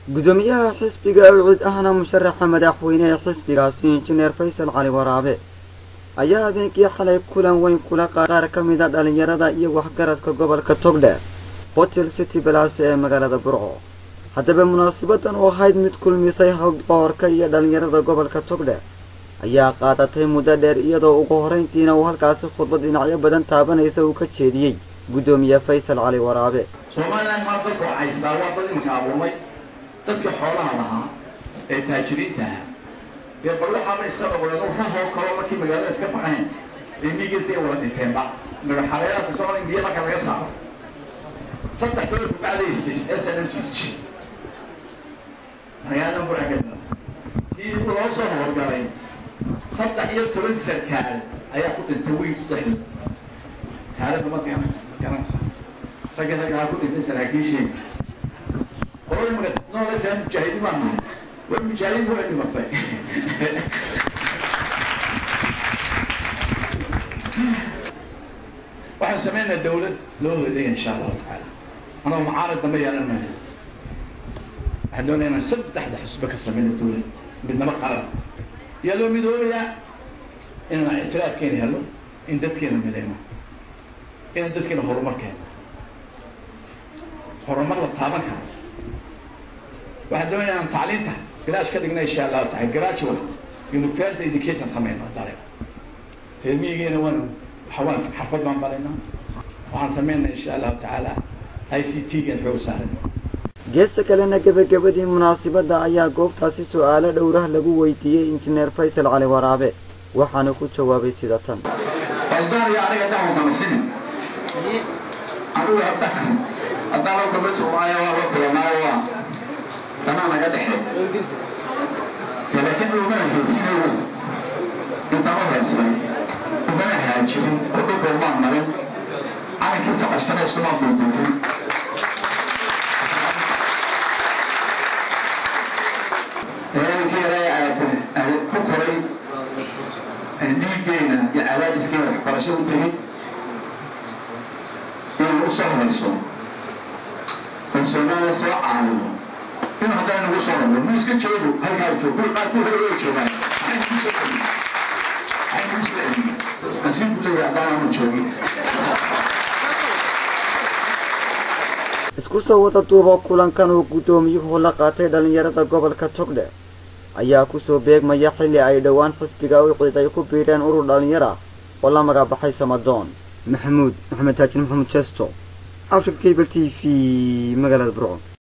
gudoomiyaha xisbiga awcid ahna musharaxa madaxweyne ee xisbigaasi injineer faysal cali waraabe ayaa habeenkii xalay kulan weyn kula qaar ka mid a dhallinyarada iyo waxgaradka gobolka togdheer hotel city balaase ee magaalada burco haddaba munaasabadan oo ahayd mid kulmisay hawdqoorka iyo dhallinyarada gobolka togdheer ayaa qaadatay muddo dheer iyadoo ugu horrayntiina uu halkaasi khudbad dhinacyo badan taabanaysa uu ka jeediyey gudoomiye faysal cali waraabe somalilan maa dadka haystaa waa dad imanka abuurmay dadka xoolaha lahaa ee taajiriinta ahaa dee bal waxaaba isa noqdeen rafoo kaloo markii magaalada ka baxayn ee miigirta ay wada dhinteenba magaxareeraadka soomaaliya biyo marka laga saaro saddex bilood kubacdaysay s n m g c magaalada buraagada tii loo soo howlgalay saddex iyo toban sarkaal ayaa ku dhintay wiil dhexdood taariikhda ma garanaysa ma garanaysa ragga raggaa ku dhintay saraakiishii qolada maga noola jiraan mujaahidiin baan nahay war mujaahidiinta way dhimatay waxaan sameynaa dawlad loo hodhaya insha allahu tacaala anoo macaarad dambe yeelan maayo waxaan doonaya inaan saddexda xusbe ka sameyno dawlad midnamo qaran yaa loo midoobayaa inaan ictiraafkeena helo in dadkeena mideyno inaan dadkeena horumar keeno horumar la taaban karo waxaan doonaya inaan tacliinta garaash ka dhigna insha allahu taala graduate university education sameyno dale reer miyigeena waan waxawaan xarfad baan baraynaa waxaan sameynaa insha allahu tacaala i c t gan xoog saaran geesta kalena gebagabadii munaasibadda ayaa goobtaasi su-aalo dhowrah lagu weydiiyey injineer faysal cali waraabe waxaana ku jawaabay sida tan eldooniyo aniga dhawankana sini anigu hadda haddaan la kulmay soomaaliya waa la kulanaayo waa tanaa naga dhexe laakiin umana heysinayo intama heysay umana haajirin oo dhulkoo maan marin calankii faqashana iskumaan duuduubin ku koray dhiigeena iyo cadaadiskeena waxbarasho u tegin inaan u soo hayso oo soomaaliya soo caawiyo in haddana nagu soo noqdo mu iska joogo halkaa joog kuwi qaar ku hore way joogaan maxay nagu soo celiyo maxay nagu soo celiyo nasiib ku leeyahay haddaan aanu joogin isku soo wada duuba kulankan uu guddoomiyuhu la qaatay dhallinyarada gobolka togdheer ayaa kusoo beegmaya xilli ay dhowaan xisbiga u cid ay ku biireen urur dhallinyara oo la magacbaxay samadoon maxamuud maxamed taajin maxamuud jesto africa cable t v magaalada burco